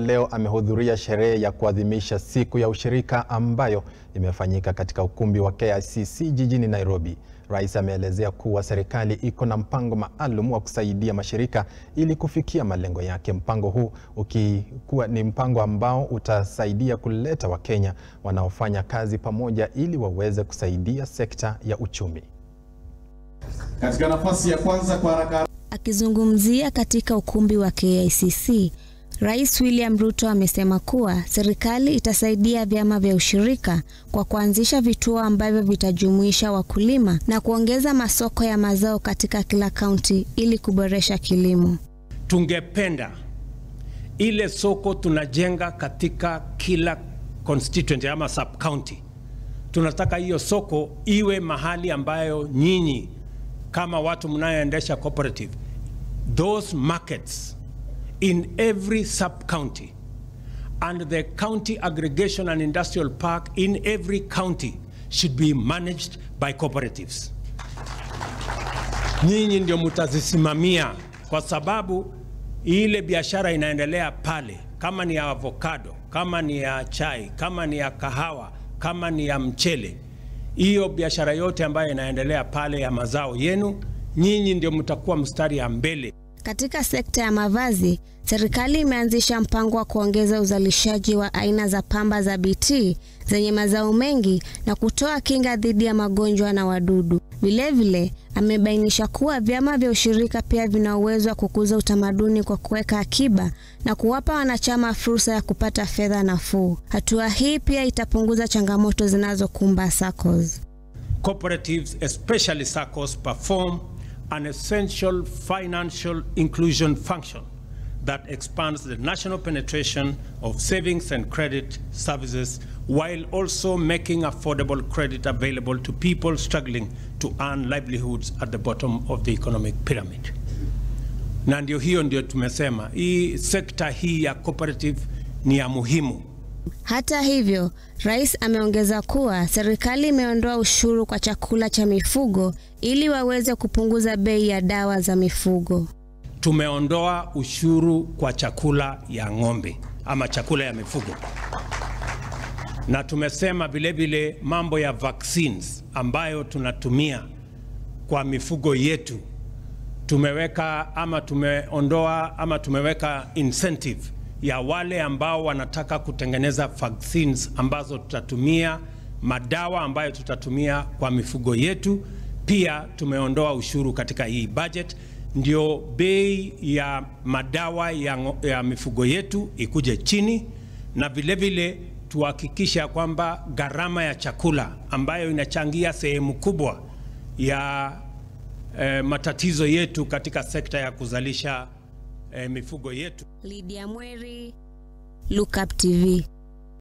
leo amehudhuria sherehe ya kuadhimisha siku ya ushirika ambayo imefanyika katika ukumbi wa KICC jijini Nairobi. Rais ameelezea kuwa serikali iko na mpango maalum wa kusaidia mashirika ili kufikia malengo yake. Mpango huu ukikuwa ni mpango ambao utasaidia kuleta Wakenya wanaofanya kazi pamoja ili waweze kusaidia sekta ya uchumi. Katika nafasi ya kwanza kwa haraka Akizungumzia katika ukumbi wa KICC, Rais William Ruto amesema kuwa serikali itasaidia vyama vya ushirika kwa kuanzisha vituo ambavyo vitajumuisha wakulima na kuongeza masoko ya mazao katika kila kaunti ili kuboresha kilimo. Tungependa ile soko tunajenga katika kila constituency ama sub county, tunataka hiyo soko iwe mahali ambayo nyinyi kama watu mnayoendesha cooperative, those markets in every sub county and the county aggregation and industrial park in every county should be managed by cooperatives. Nyinyi ndio mtazisimamia, kwa sababu ile biashara inaendelea pale, kama ni ya avocado, kama ni ya chai, kama ni ya kahawa, kama ni ya mchele, hiyo biashara yote ambayo inaendelea pale ya mazao yenu, nyinyi ndio mtakuwa mstari ya mbele. Katika sekta ya mavazi, serikali imeanzisha mpango wa kuongeza uzalishaji wa aina za pamba za BT zenye mazao mengi na kutoa kinga dhidi ya magonjwa na wadudu. Vilevile, amebainisha kuwa vyama vya ushirika pia vina uwezo wa kukuza utamaduni kwa kuweka akiba na kuwapa wanachama fursa ya kupata fedha nafuu. Hatua hii pia itapunguza changamoto zinazokumba SACCOS. Cooperatives, especially SACCOs, perform an essential financial inclusion function that expands the national penetration of savings and credit services while also making affordable credit available to people struggling to earn livelihoods at the bottom of the economic pyramid. Na ndio hiyo ndio tumesema hii sekta hii ya cooperative ni ya muhimu. Hata hivyo, rais ameongeza kuwa serikali imeondoa ushuru kwa chakula cha mifugo ili waweze kupunguza bei ya dawa za mifugo. Tumeondoa ushuru kwa chakula ya ng'ombe ama chakula ya mifugo, na tumesema vilevile mambo ya vaccines ambayo tunatumia kwa mifugo yetu, tumeweka ama tumeondoa ama tumeweka incentive ya wale ambao wanataka kutengeneza vaccines ambazo tutatumia madawa ambayo tutatumia kwa mifugo yetu. Pia tumeondoa ushuru katika hii budget, ndio bei ya madawa ya, ngo- ya mifugo yetu ikuje chini, na vilevile tuhakikisha kwamba gharama ya chakula ambayo inachangia sehemu kubwa ya eh, matatizo yetu katika sekta ya kuzalisha eh, mifugo yetu Lydia Mweri, Look Up TV.